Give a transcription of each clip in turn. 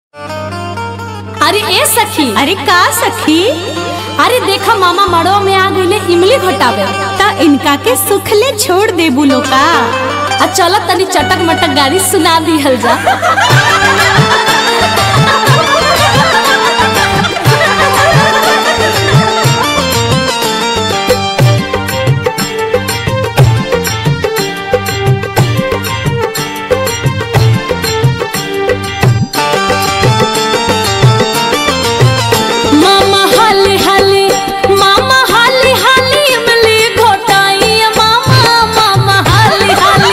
अरे ए सखी अरे का सखी अरे देखा मामा मड़ो में आ गईले इमली घोटावे त इनका के सुखले छोड़ दे बुलो का आ चल तनी चटक मटक गाड़ी सुना दिहल जा मामा हाली हाली मामा हाली हाली इमली घोटाई मामा मामा हाली हाली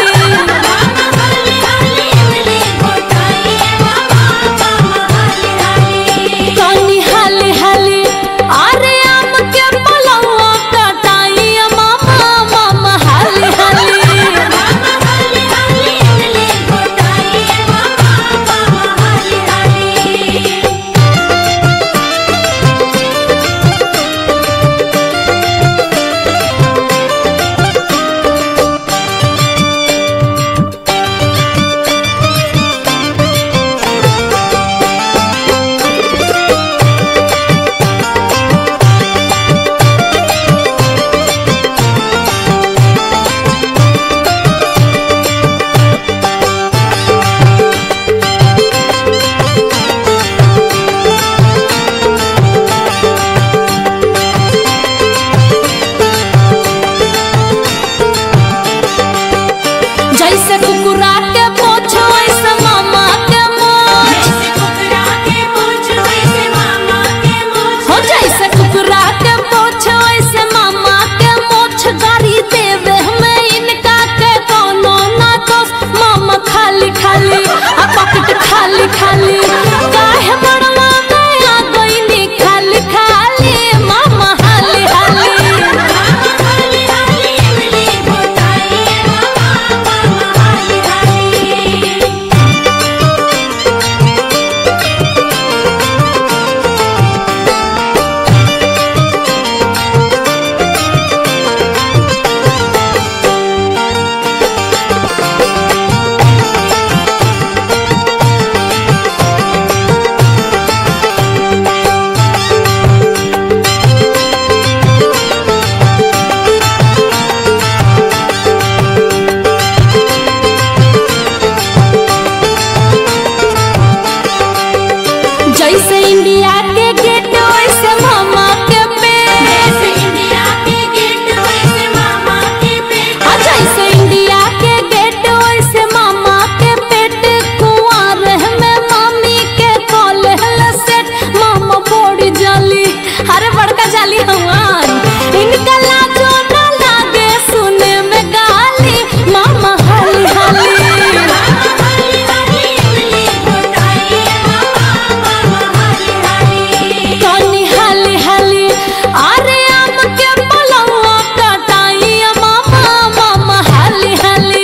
कानी हाली हाली अरे आम के पलवा कटाई मामा मामा हाली हाली जैसे कुकुरा के पोछ वैसे मामा के मोछ हो जैसे कुकुरा के पोछ वैसे मामा के मोछ गाड़ी देवे हमें इनका के कोनो ना दोष मामा खाली खाली आ पॉकेट खाली खाली काहे बड़वा में आ गईनी खाली खाली मामा हाली हाली जैसे इंडिया के गेट वैसे मामा के पेट आ जैसे इंडिया के गेट वैसे मामा के पेट कुआर में मामी के कॉलेज सेट मामा बड़ी जाली अरे बड़का जाली हमार इनका लाजो ना लागे सुने में गाली मामा हाली हाली कानी हाली हाली अरे आम के पलवा कटाई मामा मामा हाली हाली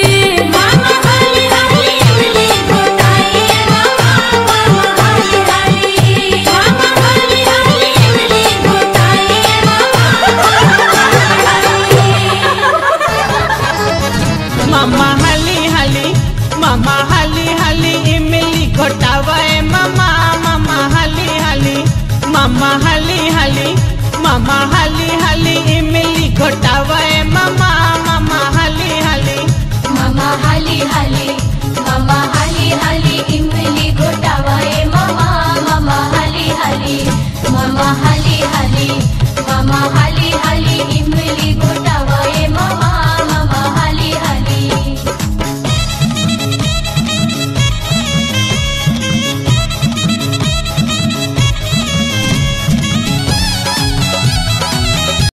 मामा हली हली मामा हली हली इमली घोटावे मामा मामा हली हली मामा हली हली मामा हली